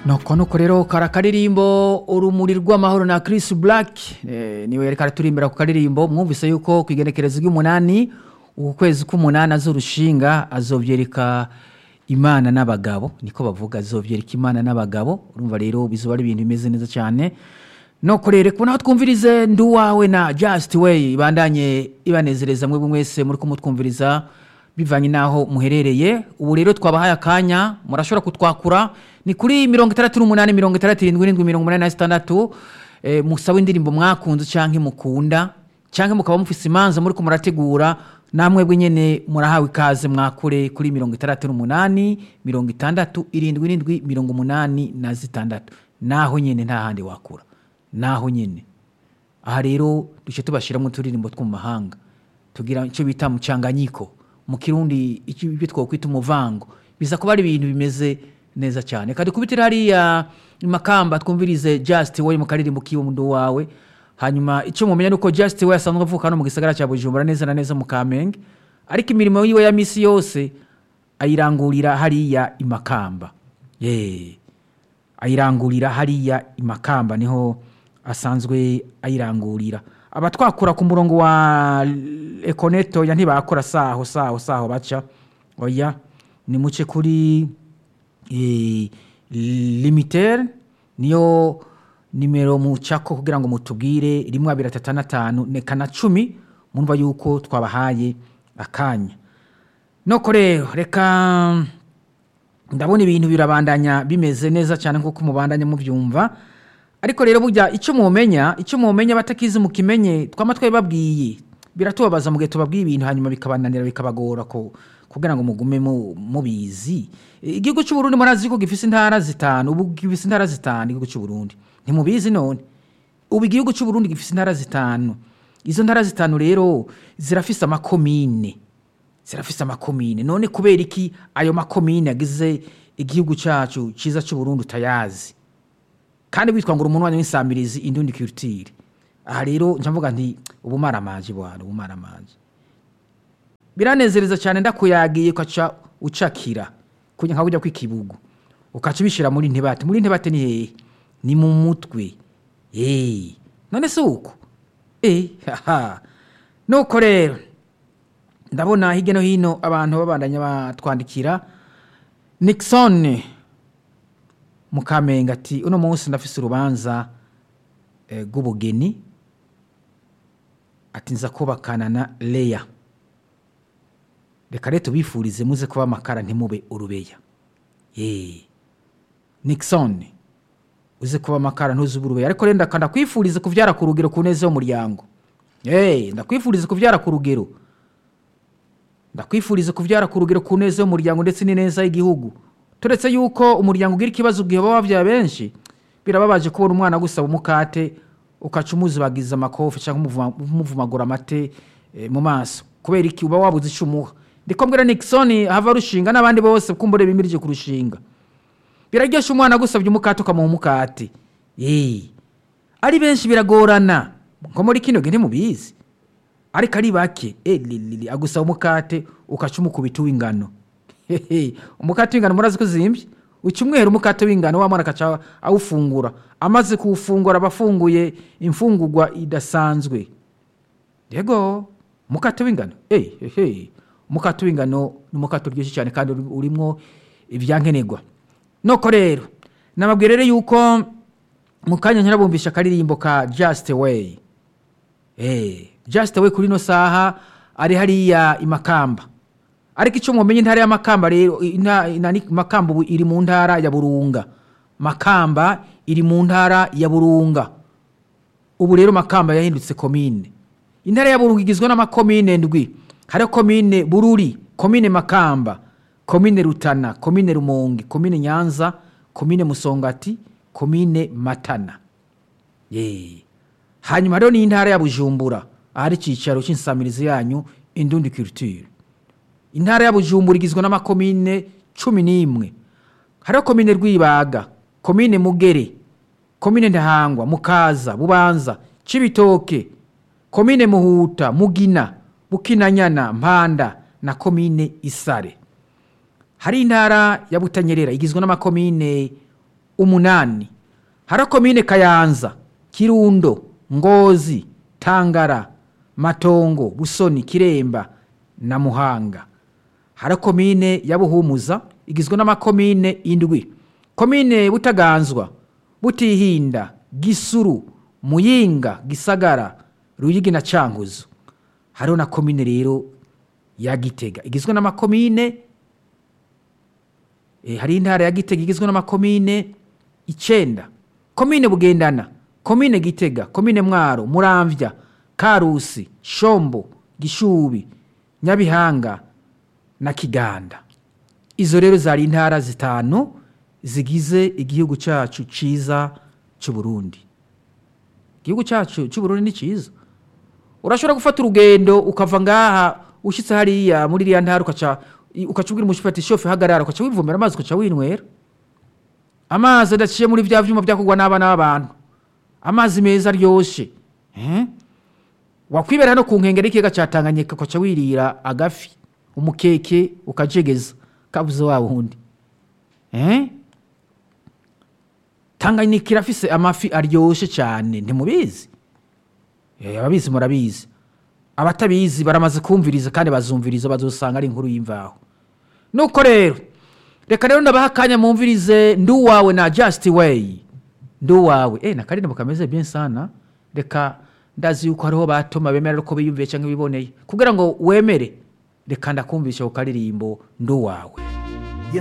nuko nuko rero kara karirimbo urumuri rw'amahoro na Chris Black eh, niwe yariko araturimbira ku karirimbo mwumvise yuko ku igenekerezo ry'umunani uku kwezi k'umunani azurushinga azovyereka imana n'abagabo niko bavuga azovyereka imana n'abagabo urumva rero bizoba ari ibintu bimeze neza cyane nuko rero kubona aho twumvirize ndi uwawe na Just Way ibandanye ibanezereza mwebwe mwese muri kumutwumviriza bivanye n'aho muherereye ubu rero twabahaye akanya murashobora kutwakura ni kuri mirongo itandatu n'umunani mirongo itandatu irindwi irindwi mirongo umunani na zitandatu eh, musaba indirimbo mwakunze canke mukunda canke mukaba mufise imanza muriko murategura namwebwe nyene murahawe ikaze mwakure kuri mirongo itandatu n'umunani mirongo itandatu irindwi irindwi mirongo umunani na zitandatu naho nyene nta handi wakura naho nyene aha rero duce tubashiramwo uturirimbo two mu mahanga tugira icyo bita mucanganyiko mu kirundi icyo ibyo twakwita umuvango biza kuba ari ibintu bimeze neza cyane kandi kubitira hariya makamba twumvirize just way mu karirimbo kiwe mundu wawe hanyuma icyo mumenya nuko just way asanzwe avuka hano mu gisagara cya Bujumbura neza na neza mu Kamenge ariko imirimo yiwe ya misi yose ayirangurira hariya imakamba yeah. ayirangurira hariya imakamba niho asanzwe ayirangurira abatwakura ku murongo wa ekoneto ya ntibakora saho saho saho baca oya ni muce kuri e, limitere niyo nimero mucako kugira ngo mutubwire rimwe abiri atatu na tanu neka na cumi mumva yuko twabahaye akanya noko rero reka ndabona ibintu birabandanya bimeze neza cyane nk'uko mubandanya mubyumva ariko rero burya icyo mumenya icyo mumenya batakizi mukimenye twama twabibabwiye biratubabaza mu gihe tubabwiye ibintu hanyuma bikabananira bikabagora ko kugira ngo mugume mubizi igihugu cy'u Burundi murazi ko gifise intara zitanu ubu gifise intara zitanu igihugu cy'u Burundi ntimubizi none ubu igihugu cy'u Burundi gifise intara zitanu izo ntara zitanu rero zirafise amakomine zirafise amakomine none kubera iki ayo makomine yagize igihugu cyacu cyiza cy'u Burundi utayazi kandi witwa ngo umuntu w'insamirizi indundi culture aha rero mvuga nti ubumaramaji bwana ubumaramaji biranezereza cyane ndakuyagiye ukaca ucakira kugira nka ujya kw'ikibugu ukaca ubishyira muri ntibate muri ntibate ni hehe ni mu mutwe eee none si uko eee haha nuko rero ndabona hirya no hino abantu babandanya batwandikira nixon mukamenga ati uno munsi ndafise urubanza rw'ubugeni ati nza kubakana na leya reka rero tubifurize muze kuba amakara ntimube urubeya yeee nixon uze kuba amakara ntuzube urubeya ariko rero ndakwifurize kubyara ku rugero ku neza y'umuryango yeee ndakwifurize kubyara ku rugero ndakwifurize kubyara ku rugero ku neza y'umuryango ndetse n'ineza y'igihugu turetse yuko umuryango ugira ikibazo igihe baba babyaye benshi birababaje kubona umwana gusaba umukate ukaca umuzibagiza amakofi cyangwa umuvumagura amate mu maso kubera iki uba wabuze icyo umuha ndiko mbwira nixon hava rushinga n'abandi bose kumbure bimirije kurushinga biraryoshye umwana gusabye umukate ukamuha umukate yeee ari benshi biragorana nko muri kino gihe ntimubizi ariko ari bake eee agusaba umukate ukaca umukubita uw'ingano umukate w'ingano murazi ko zimbye uca umweru umukate w'ingano wa mwana akaca awufungura amaze kuwufungura aba afunguye imfungurwa idasanzwe yego umukate w'ingano eee umukate w'ingano ni umukate uryoshye cyane kandi urimo ibyankenerwa nuko rero nababwira rero yuko mu kanya nyirabumvisha akaririmbo ka just way eee just way kuri ino saha ari hariya imakamba ariko icyo mumenye intara y'amakamba rero makamba ubu iri mu ntara ya burunga makamba iri mu ntara ya burunga ubu rero makamba yahindutse komine intara ya burunga igizwe n'amakomine ndwi hariho komine bururi komine makamba komine rutana komine rumonge komine nyanza komine musongati komine matana yeee hanyuma hariho n'intara ya bujumbura ahari icyicaro cy'insamirizi yanyu indundi culture intara ya bujumbura igizwe n'amakomine cumi n'imwe hariho komine rwibaga komine mugere komine ntahangwa mukaza bubanza cibitoke komine muhuta mugina bukinanyana mpanda na komine isare hari intara ya butanyerera igizwe n'amakomine umunani hari komine kayanza kirundo ngozi tangara matongo busoni kiremba na muhanga hari komine ya buhumuza igizwe n'amakomine indwi komine butaganzwa butihinda gisuru muyinga gisagara ruyigi na cankuzo hariho na komine rero ya gitega igizwe n'amakomine e, hari intara ya gitega igizwe n'amakomine icenda komine bugendana komine gitega komine mwaro muramvya karusi shombo gishubi nyabihanga na kiganda izo rero zari intara zitanu zigize igihugu cyacu ciza c'uburundi igihugu cyacu c'uburundi ni ciza urashobora gufata urugendo ukava ngaha ushyitse hariya muri iriya ntara ukaca ukaca ubwira umushoferi shofe hagarara ukaca wivomera amazi ukaca winywera amazi adaciye muri bya byuma byakugwa n'abana b'abantu amazi meza aryoshye eh? wakwibera hano ku nkengero y'ikiyaga cya tanganyika ukaca wirira agafi umukeke ukajegeza kabuze wa wundi eh? tanganyika irafise amafi aryoshye cyane ntimubizi Eh, ababizi murabizi abatabizi baramaze kumviriza kandi bazumviriza bazosanga ari inkuru y'imvaho nuko rero reka rero ndabaha akanya mumvirize ndi uwawe na just way ndi uwawe eh, nakaririmbo kameze bien sana reka ndazi yuko hariho batoma bemera ko biyumviye cyangwa biboneye kugira ngo wemere reka ndakumvisha ku karirimbo ndi uwawe